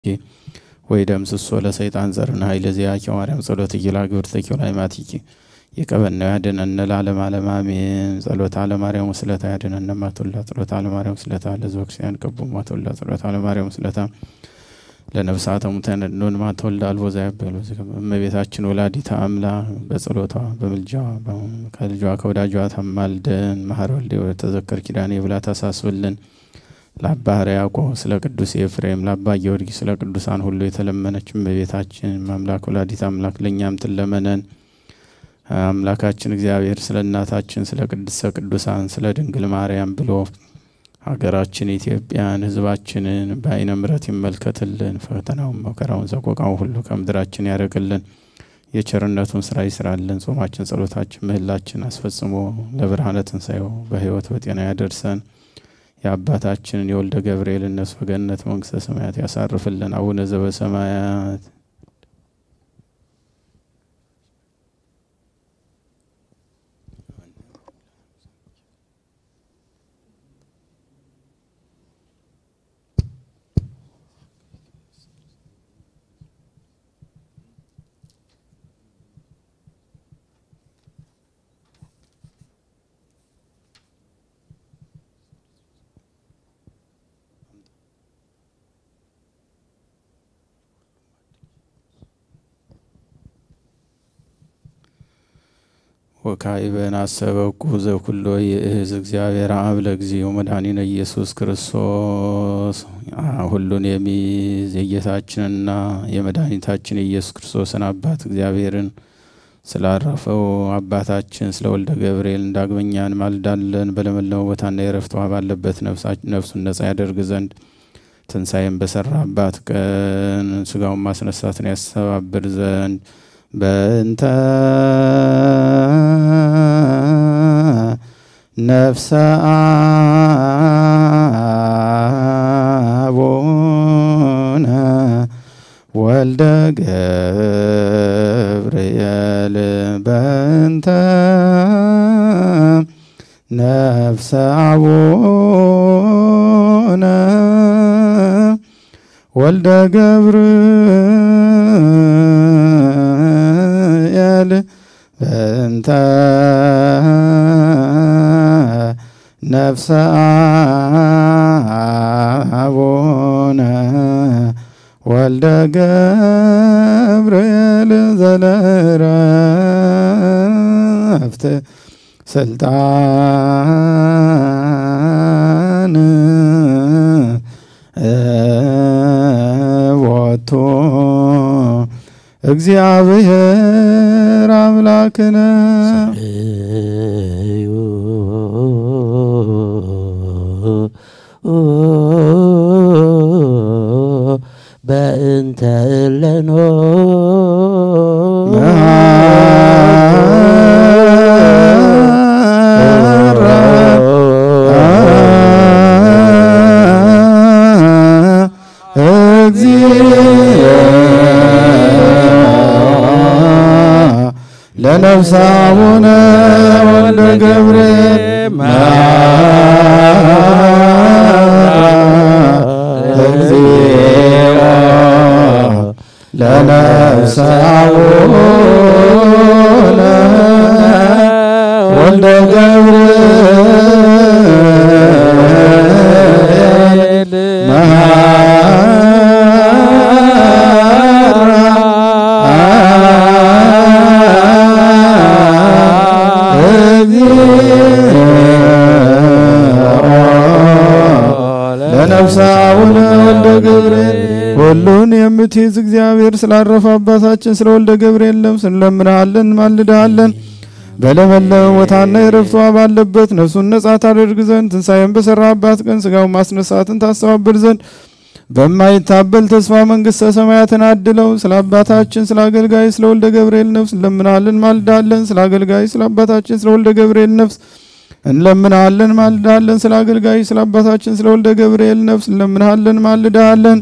ወይ ደምስሶ ለሰይጣን ዘርነ ኃይለ ዚአኪ ማርያም ጸሎት እይላ ግብርተኪ ላይማቲኪ የቀበናው ያድነን ለዓለም ዓለም አሜን። ጸሎት አለማርያም ወስለታ ያድነን ማቶላ ጸሎት አለማርያም ወስለታ ለሕዝበ ክርስቲያን ቀቡ ማቶላ ጸሎት አለማርያም ወስለታ ለነፍሳተ ሙታን ኖን ማተወልደ አልቦ ዘያበሉ እመቤታችን ወላዲተ አምላክ በጸሎቷ በምልጃዋ ከልጇ ከወዳጇ ታማልደን። መሐረ ወልደ ተዘከር ኪዳኔ ብላ ታሳስብልን። ለአባ ሕርያቆስ ስለ ቅዱስ ኤፍሬም ለአባ ጊዮርጊስ ስለ ቅዱሳን ሁሉ የተለመነች እመቤታችን አምላክ ወላዲተ አምላክ ለእኛም ትለመነን። አምላካችን እግዚአብሔር ስለ እናታችን ስለ ቅድስተ ቅዱሳን ስለ ድንግል ማርያም ብሎ ሀገራችን ኢትዮጵያን ሕዝባችንን በዓይነ ምሕረት ይመልከትልን። ፈተናውን፣ መከራውን፣ ሰቆቃውን ሁሉ ከምድራችን ያደርግልን። የቸርነቱን ስራ ይስራልን። ጾማችን፣ ጸሎታችን፣ ምህላችን አስፈጽሞ ለብርሃነ ትንሣኤው በሕይወት በጤና ያደርሰን። የአባታችንን የወልደ ገብርኤል እነሱ በገነት መንግስተ ሰማያት ያሳርፍልን። አቡነ ዘበሰማያት ወካዕበን አሰበኩ ዘኩሎ ይእዝ እግዚአብሔር አብ ለጊዜው መድኃኒነ ኢየሱስ ክርስቶስ ሁሉን የሚይዝ የጌታችንና የመድኃኒታችን የኢየሱስ ክርስቶስን አባት እግዚአብሔርን ስላረፈው አባታችን ስለ ወልደ ገብርኤል እንዳግመኛ እንማልዳለን። በለመለመው ቦታና የረፍት ውሃ ባለበት ነፍሱን ነጻ ያደርግ ዘንድ ትንሣኤን በሰራባት ቀን ስጋውን ማስነሳትን ያስተባብር ዘንድ በእንተ ነፍሰ አቡነ ወልደ ገብርኤል በእንተ ነፍሰ አቡነ ወልደ ገብርኤል በእንተ ነፍሰ አቡነ ወልደ ገብርኤል ዘለረፍት ስልጣን ወቶ እግዚአብሔር አምላክነ በእንተ እለኖ ለነፍሰ አቡነ ወልደ ገብርኤል እግዚኦ ለነፍሰ አቡነ ወልደ ገብርኤል ለነፍሰ አቡነ ወልደ ገብርኤል ሁሉን የምትይዝ እግዚአብሔር ስላረፈ አባታችን ስለ ወልደ ገብርኤል ነፍስ እንለምንሃለን፣ እንማልድሃለን። በለመለመ ቦታና የረፍቷ ባለበት ነፍሱን ነጻ ታደርግ ዘንድ ትንሣኤን በሰራባት ቀን ስጋውን ማስነሳትን ታስተባብር ዘንድ በማይታበል ተስፋ መንግሥተ ሰማያትን አድለው ስለ አባታችን ስለ አገልጋይ ስለ ወልደ ገብርኤል ነፍስ እንለምናለን ማልዳለን። ስለ አገልጋይ ስለ አባታችን ስለ ወልደ ገብርኤል ነፍስ እንለምናለን ማልዳለን። ስለ አገልጋይ ስለ አባታችን ስለ ወልደ ገብርኤል ነፍስ እንለምናለን ማልዳለን።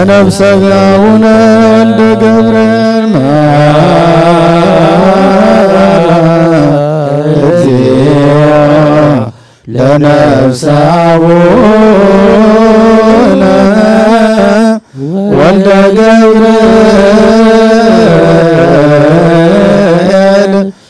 ለነፍሰ ጋውነ ወልደ ገብርኤል ለነፍሰ አቡነ ወልደ ገብርኤል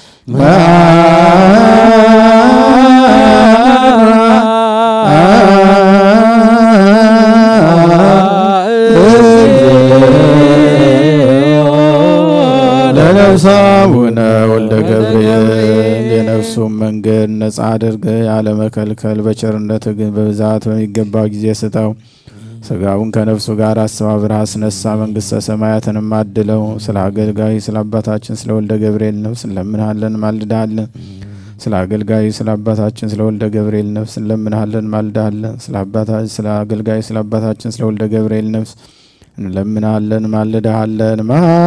ለነፍሰ አቡነ ወልደ ገብርኤል የነፍሱን መንገድ ነጻ አድርገ ያለመከልከል በቸርነት ግን በብዛት በሚገባው ጊዜ ስጠው። ስጋውን ከነፍሱ ጋር አስተባብረህ አስነሳ። መንግሥተ ሰማያትንም አድለው። ስለ አገልጋይ ስለ አባታችን ስለ ወልደ ገብርኤል ነፍስ እንለምንሃለን ማልዳለን። ስለ አገልጋይ ስለ አባታችን ስለ ወልደ ገብርኤል ነፍስ እንለምንሃለን ማልዳለን። ስለ አባታችን ስለ አገልጋይ ስለ አባታችን ስለ ወልደ ገብርኤል ነፍስ እንለምንሃለን ማልዳሃለን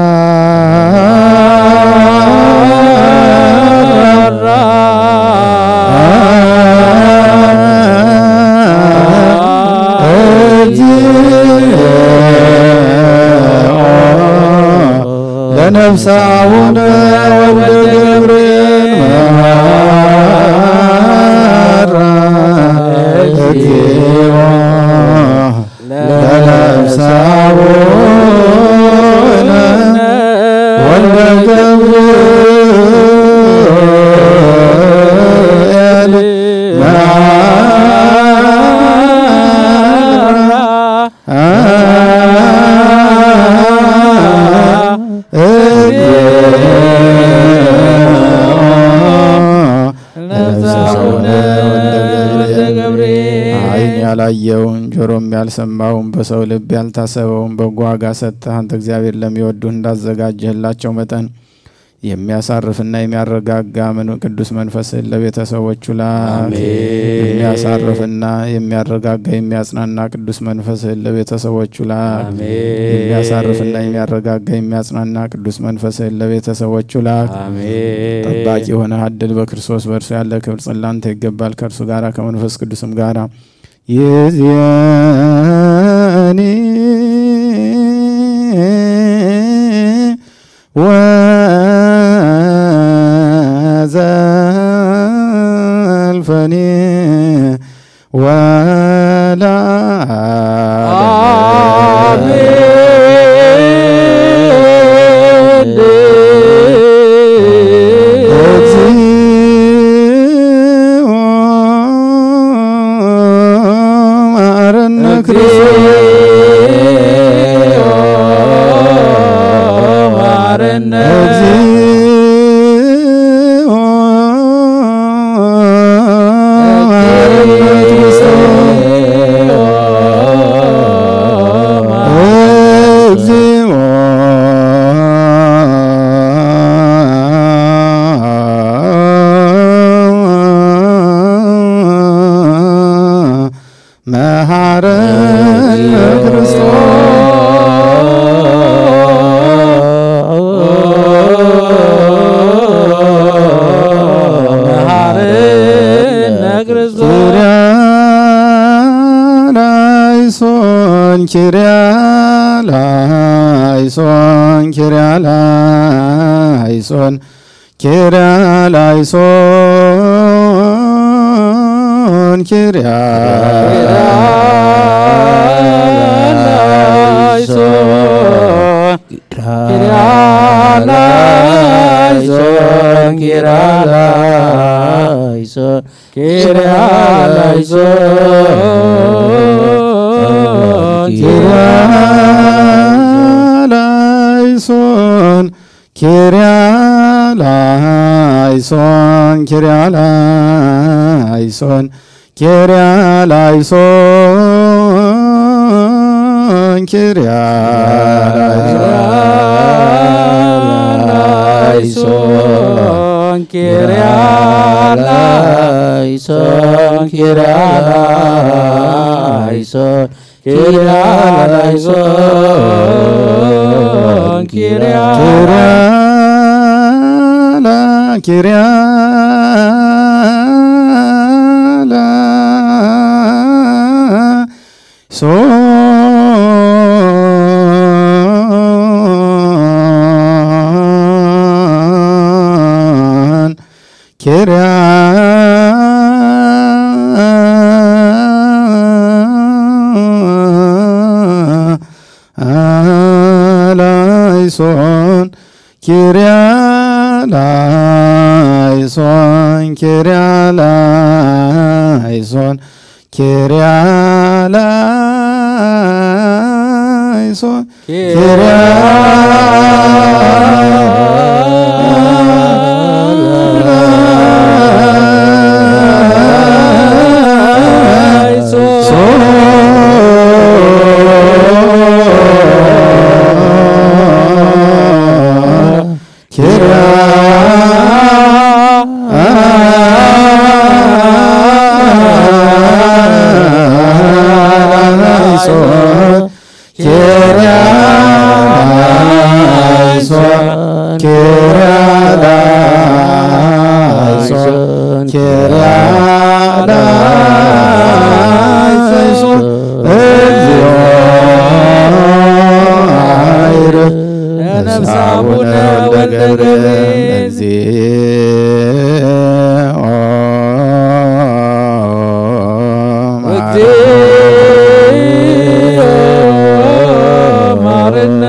ለነፍሰ አቡነ ወልደ ገብርኤል መሐራ እግዚኦ ለነፍሰ አቡነ ወልደ ገብርኤል ዓይን ያላየውን ጆሮም ያልሰማውን በሰው ልብ ያልታሰበውን በጎ ዋጋ ሰጥተህ አንተ እግዚአብሔር ለሚወዱህ እንዳዘጋጀህላቸው መጠን የሚያሳርፍና የሚያረጋጋ መን- ቅዱስ መንፈስህን ለቤተሰቦቹ ላክ። የሚያሳርፍና የሚያረጋጋ የሚያጽናና ቅዱስ መንፈስህን ለቤተሰቦቹ ላክ። የሚያሳርፍና የሚያረጋጋ የሚያጽናና ቅዱስ መንፈስህን ለቤተሰቦቹ ላክ። ጠባቂ የሆነ አድል በክርስቶስ በእርሱ ያለ ክብር ጽላንተ ይገባል ከእርሱ ጋራ ከመንፈስ ቅዱስም ጋራ ይእዜኒ ወዘልፈኒ ወላ እግዚኦ መሐረነ እግዚኦ መሐረነ እግዚኦ መሐረነ ኪርያላይሶን ኪርያላይሶን ኪርያላይሶን ኪርያ ኪርያላይሶን ኪርያላይሶን ኪርያላይሶን ኪርያላይሶን ኪርያላይሶን ኪርያላይሶን ኪርያላይሶን ኪርያላይሶን ኪርያ ኪርያላ ኪርያላ ኪርያ ላይሶን ኪርያ ላይሶን ኪርያ ላይሶን ኪርያ ላይሶን ኪርያ ነፍሳቡነ ወልደ ገብርኤል እግዚኦ ማረነ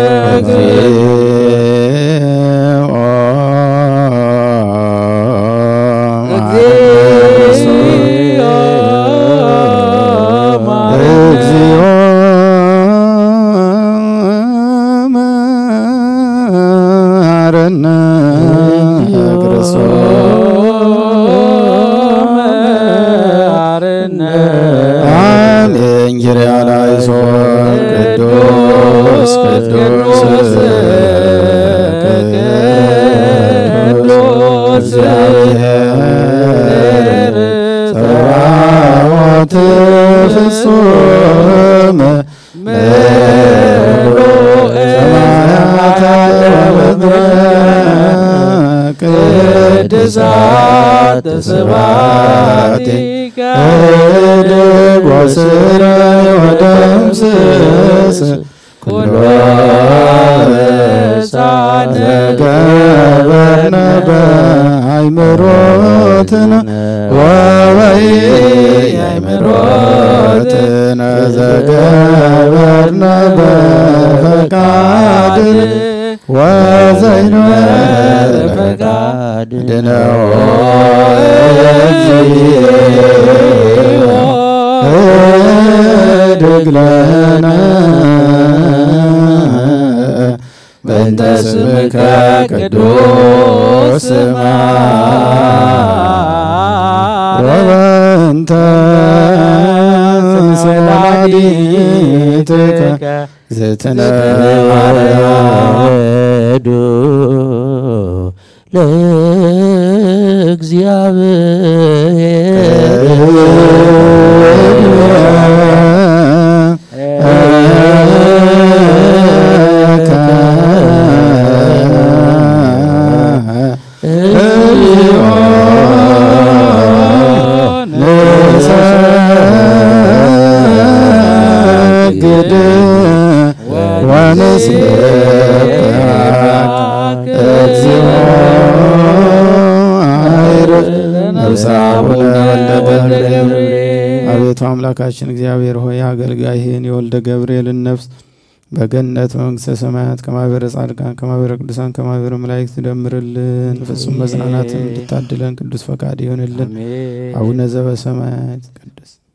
እግዚኦ ማረነ እግዚኦ መሐረነ ክርስቶስ ማረነ አሜን። ኪርያ ላይሶን ቅዱስ ቅዱስ ቅዱስ እግዚአብሔር ጸባኦት ፍጹም ምሉእ ሰማያተ ወምድረ ቅድሳት ስብሐቲከ እድግ ወስረይ ወደምስስ ኩሎ በሳነ ገበርነ በአይምሮትነ ወበይ አይምሮትነ ዘገበርነ በፈቃድነ ወዘይነ ፈቃድ ድነው እግዚኦ እድግ ለነ በእንተ ስምከ ቅዱስ ወበእንተ ወላዲትከ ዝትነ ማርያም ወዱ ንሰግድ ወንስብሐት እግዚኦ አይርፍ ነፍሳቡነ ወልደ ገብርኤል አቤቱ አምላካችን እግዚአብሔር ሆይ አገልጋይህን የወልደ ገብርኤልን ነፍስ በገነት መንግሥተ ሰማያት ከማህበረ ጻድቃን ከማህበረ ቅዱሳን ከማህበረ መላእክት ደምርልን። ፍጹም መጽናናትን እንድታድለን ቅዱስ ፈቃድ ይሆንልን። አቡነ ዘበሰማያት ይትቀደስ